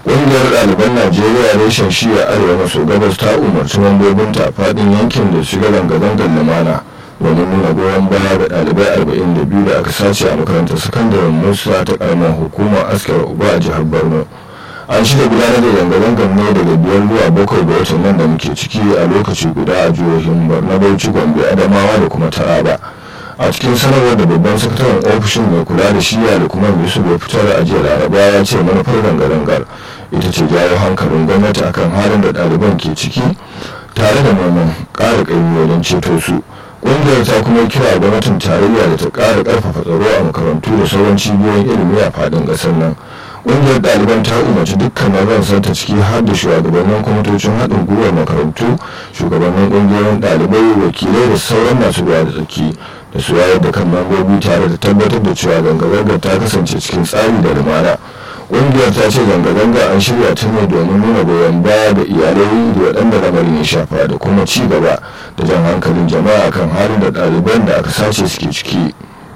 ƙungiyar ɗaliban najeriya reshen shiya arewa maso gabas ta umarci mambobinta a faɗin yankin da shiga zanga-zangar lumana domin nuna goyon baya ga ɗalibai 42 da aka sace a makarantar sakandaren musa ta ƙaramar hukumar askar uba a jihar borno an shirya gudanar da zanga-zangar ne daga biyar zuwa bakwai ga watan nan da muke ciki a lokaci guda a jihohin borno bauchi gombe adamawa da kuma taraba a cikin sanarwar da babban sakataren ofishin mai kula da shiya da kuma yusuf ya fitar a jiya laraba ya ce manufar zanga-zangar ita ce jawo hankalin gwamnati akan halin da ɗaliban ke ciki tare da neman ƙara ƙaimi wajen ceto su ƙungiyar ta kuma kira gwamnatin tarayya da ta ƙara ƙarfafa tsaro a makarantu da sauran cibiyoyin ilimi a faɗin ƙasar nan ƙungiyar ɗaliban ta umarci dukkanin ransan ta ciki har da shugabannin kwamitocin haɗin gwiwar makarantu shugabannin ƙungiyoyin ɗalibai wakilai da sauran masu ruwa da tsaki da su wayar da kan mambobi tare da tabbatar da cewa zanga-zangar ta kasance cikin tsari da lumana ƙungiyar ta ce zanga-zanga an shirya ta ne domin nuna goyon baya da iyalai da waɗanda lamarin ya shafa da kuma ci gaba da jan hankalin jama'a kan halin da ɗaliban da aka sace suke ciki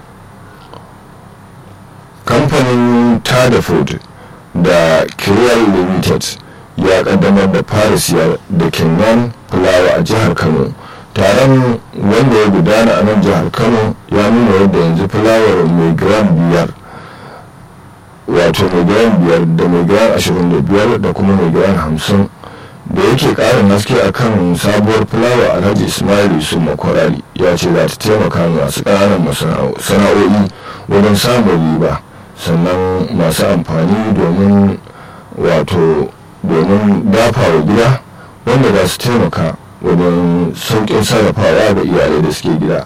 kamfanin tada food da kiriyar limited ya kaddamar da farisiya da kenyan fulawa a jihar kano taron wanda ya gudana a nan jihar kano ya nuna yadda yanzu fulawar mai gram biyar wato mai gram biyar da mai gram ashirin da biyar da kuma mai gram hamsin da yake karin haske a kan sabuwar fulawa alhaji ismail yusuf makwarari ya ce za ta taimaka masu ƙananan sana'o'i wajen samun riba sannan masu amfani domin wato domin dafa wa gida wanda za su taimaka wajen sauƙin sarrafawa ga iyalai da suke gida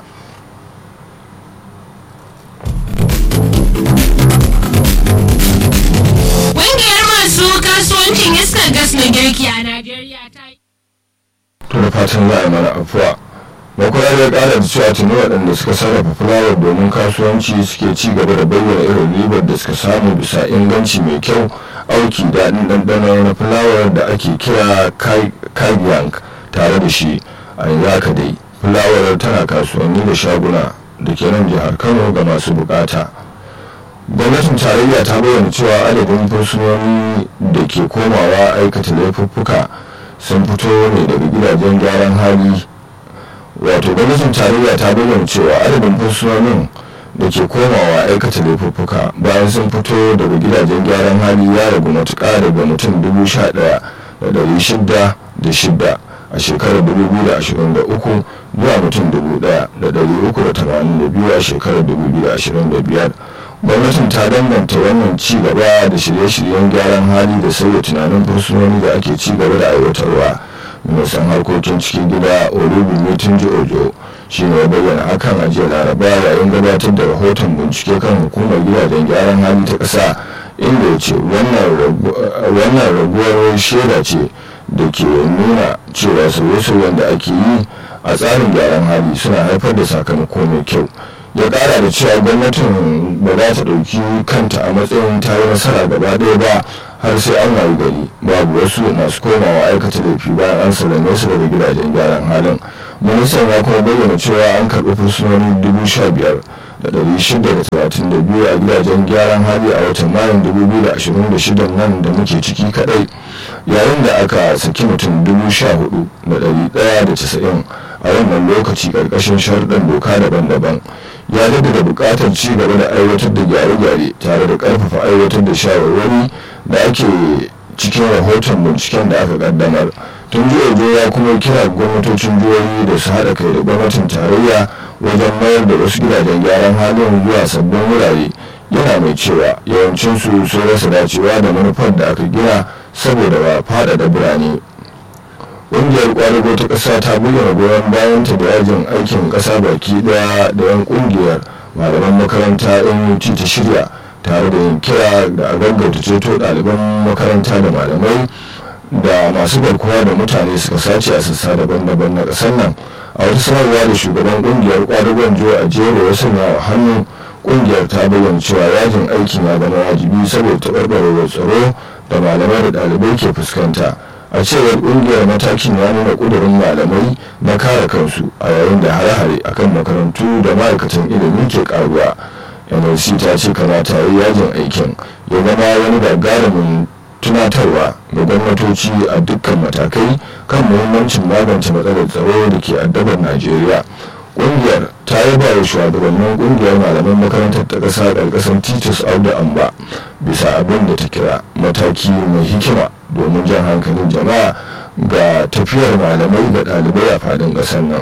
Ƙungiyar masu kasuwancin iskar gas na girki a Najeriya ta yi. to da fatan za a mana afuwa makwarar ya kara da cewa tuni waɗanda suka sarrafa fulawar domin kasuwanci suke ci gaba da bayyana irin ribar da suka samu bisa inganci mai kyau auki daɗin ɗanɗano na fulawar da ake kira kagiyank tare da shi a yanzu haka dai fulawar tana kasuwanni da shaguna da ke nan jihar kano ga masu bukata gwamnatin tarayya ta bayyana cewa adadin fursunoni da ke komawa aikata laifuffuka sun fito ne daga gidajen gyaran hali wato gwamnatin tarayya ta bayyana cewa adadin fursunonin da ke komawa aikata laifuffuka bayan sun fito daga gidajen gyaran hali ya ragu matuƙa daga mutum dubu sha ɗaya da ɗari shida da shida a shekarar 2023 zuwa mutum 1,382 a shekarar 2025 gwamnatin ta danganta wannan ci gaba da shirye-shiryen gyaran hali da sauya tunanin fursunoni da ake ci gaba da aiwatarwa ministan harkokin cikin gida olubimi tunji ojo shi ne bayyana hakan a jiya laraba yayin gabatar da rahoton bincike kan hukumar gidajen gyaran hali ta ƙasa inda ya ce wannan raguwar shaida ce da ke nuna cewa sauye-sauyen da ake yi a tsarin gyaran hali suna haifar da sakamako mai kyau ya kara da cewa gwamnatin ba za ta ɗauki kanta a matsayin ta yi nasara gaba ɗaya ba har sai an wayi gari babu wasu masu komawa aikata laifi bayan an sallame su daga gidajen gyaran halin ministan ya kuma bayyana cewa an karɓi fursunoni dubu sha biyar da ɗari shida da talatin da biyu a gidajen gyaran hali a watan mayun dubu biyu da ashirin da shida nan da muke ciki kaɗai yayin da aka saki mutum dubu sha hudu da ɗari ɗaya da casa'in a wannan lokaci ƙarƙashin sharuɗan doka daban-daban ya da buƙatar ci gaba da aiwatar da gyare-gyare tare da ƙarfafa aiwatar da shawarwari da ake cikin rahoton binciken da aka ƙaddamar tun jiya ya kuma kira gwamnatocin jihohi da su haɗa kai da gwamnatin tarayya wajen mayar da wasu gidajen gyaran halin zuwa sabbin wurare yana mai cewa yawancinsu sun rasa dacewa da manufar da aka gina saboda ba faɗaɗa birane ƙungiyar ƙwadago ta ƙasa ta bayyana goyon bayanta da yajin aikin ƙasa baki ɗaya da yan ƙungiyar malaman makaranta nut ta shirya tare da yin kira da a gaggauta ceto ɗaliban makaranta da malamai da masu garkuwa da mutane suka sace a sassa daban-daban na ƙasar nan a wata sanarwa da shugaban ƙungiyar ƙwadagon jo a jero ya sanya wa hannu ƙungiyar ta bayyana cewa yajin aikin ya zama wajibi saboda taɓarɓarewar tsaro da malamai da ɗalibai ke fuskanta a cewar kungiyar matakin ya nuna kudurin malamai na kare kansu a yayin da hare-hare akan makarantu da ma'aikatan ilimi ke karuwa nlc ta ce kamata yi yajin aikin ya zama wani gagarumin tunatarwa ga gwamnatoci a dukkan matakai kan muhimmancin magance matsalar tsaro da ke addabar najeriya ƙungiyar ta yaba wa shugabannin ƙungiyar malaman makarantar ta ƙasa ƙarƙashin titus auda amba bisa abin da ta kira mataki mai hikima domin jan hankalin jama'a ga tafiyar malamai da ɗalibai a faɗin ƙasar nan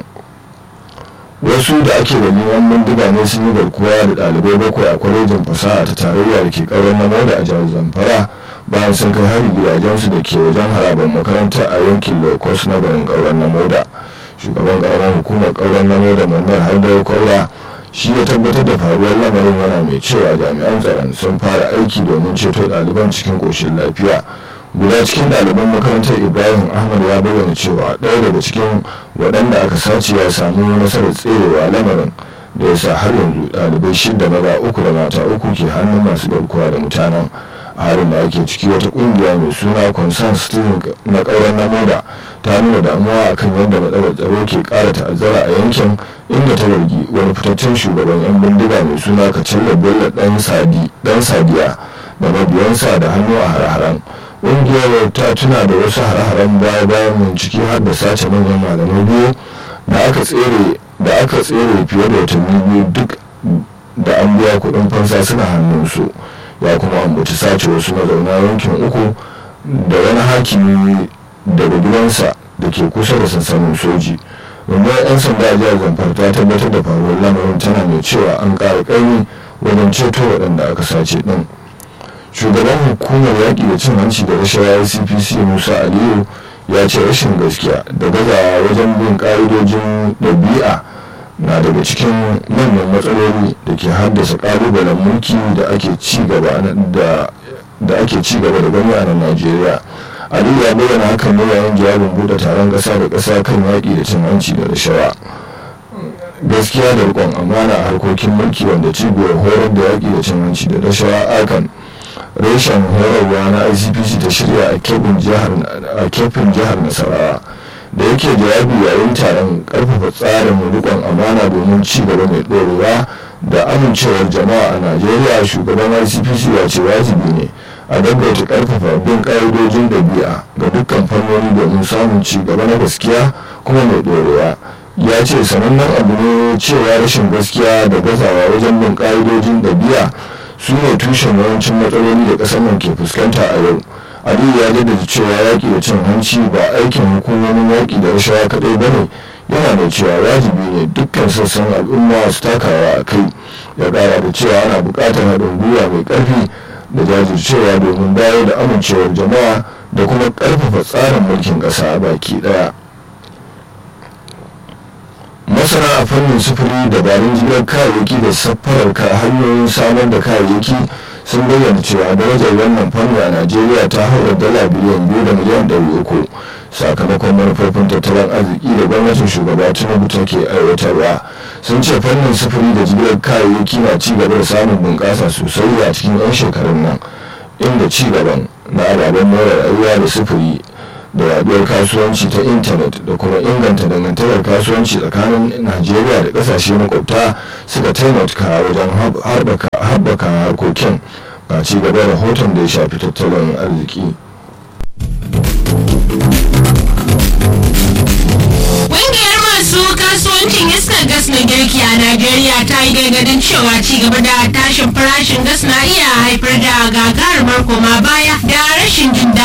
wasu da ake da neman bindiga ne sun yi garkuwa da ɗalibai bakwai a kwalejin fasaha ta tarayya da ke ƙaurar na da a jihar zamfara bayan sun kai hari gidajensu da ke wajen harabar makaranta a yankin locust na garin ƙaurar na moda shugaban ƙaramar hukumar ƙaurar na moda manar haidar kwaura shi ya tabbatar da faruwar lamarin yana mai cewa jami'an tsaron sun fara aiki domin ceto ɗaliban cikin ƙoshin lafiya guda cikin ɗaliban makarantar ibrahim ahmad ya bayyana cewa ɗaya daga cikin waɗanda aka sace ya samu nasarar tserewa lamarin da ya sa har yanzu ɗalibai shida maza uku da mata uku ke hannun masu garkuwa da mutanen a harin da ake ciki wata ƙungiya mai suna concern stealing na ƙauren namoda ta nuna damuwa akan yadda matsalar tsaro ke ƙara ta'azzara a yankin inda ta zargi wani fitaccen shugaban 'yan bindiga mai suna kacalla bello ɗan sadiya da mabiyansa da hannu a har-haren ƙungiyar ta tuna da wasu hare-haren baya-bayan mun ciki har da sace manyan malamai biyu da aka tsere da aka tsere fiye da watanni biyu duk da an biya kuɗin fansa suna hannunsu ya kuma ambaci sace wasu mazauna yankin uku da wani hakimi daga gidansa da ke kusa da sansanin soji rundunar 'yan sanda a jihar zamfara ta tabbatar da faruwar lamarin tana mai cewa an ƙara ƙaimi wajen ceto waɗanda aka sace ɗin shugaban hukumar yaƙi da cin hanci da rashawa cpc musa aliyu ya ce rashin gaskiya da gazawa wajen bin ƙa'idojin ɗabi'a na daga cikin manyan matsaloli da ke haddasa ƙalubalen mulki da ake ci gaba da ake ci gaba da gani a nan najeriya aliyu ya bayyana hakan ne yayin jawabin buɗe taron ƙasa da ƙasa kan yaƙi da cin hanci da rashawa gaskiya da riƙon amana a harkokin mulki wanda cibiyar horar da yaƙi da cin hanci da rashawa akan reshen horarwa na icpc ta shirya a kefin jihar nasarawa da yake jawabi yayin taron karfafa tsarin rikon amana domin ci gaba mai ɗorewa da amincewar jama'a a najeriya shugaban icpc ya ce wajibi ne a gaggauta karfafa bin ƙa'idojin ɗabi'a ga dukkan fannoni domin samun ci gaba na gaskiya kuma mai ɗorewa ya ce sanannen abu ne cewa rashin gaskiya da gazawa wajen bin ƙa'idojin ɗabi'a su ne tushen yawancin matsaloli da ƙasar nan ke fuskanta a yau aliyu ya jaddada cewa yaƙi da cin hanci ba aikin hukumomin yaƙi da rashawa kaɗai ba ne yana da cewa wajibi ne dukkan sassan al'umma su takawa a kai ya ƙara da cewa ana buƙatar haɗin gwiwa mai ƙarfi da jajircewa domin dawo da amincewar jama'a da kuma ƙarfafa tsarin mulkin ƙasa baki ɗaya masana a fannin sufuri dabarun jirar kayayyaki da safarar ka hanyoyin samar da kayayyaki sun bayyana cewa darajar wannan fanni a najeriya ta haura dala biliyan biyu da miliyan ɗari uku sakamakon manufofin tattalin arziki da gwamnatin shugaba tinubu take aiwatarwa sun ce fannin sufuri da jigilar kayayyaki na ci gaba da samun bunƙasa sosai a cikin 'yan shekarun nan inda ci gaban na ababen more rayuwa da sufuri da yaduwar kasuwanci ta intanet da kuma inganta dangantakar kasuwanci tsakanin najeriya da kasashe makwabta suka taimaka wajen haɓaka harkokin ga ci gaba rahoton da ya shafi tattalin arziki Ƙungiyar masu kasuwancin iskar gas na girki a Najeriya ta yi gargadin cewa ci gaba da tashin farashin gas na iya haifar da gagarumar koma baya da rashin jin daɗi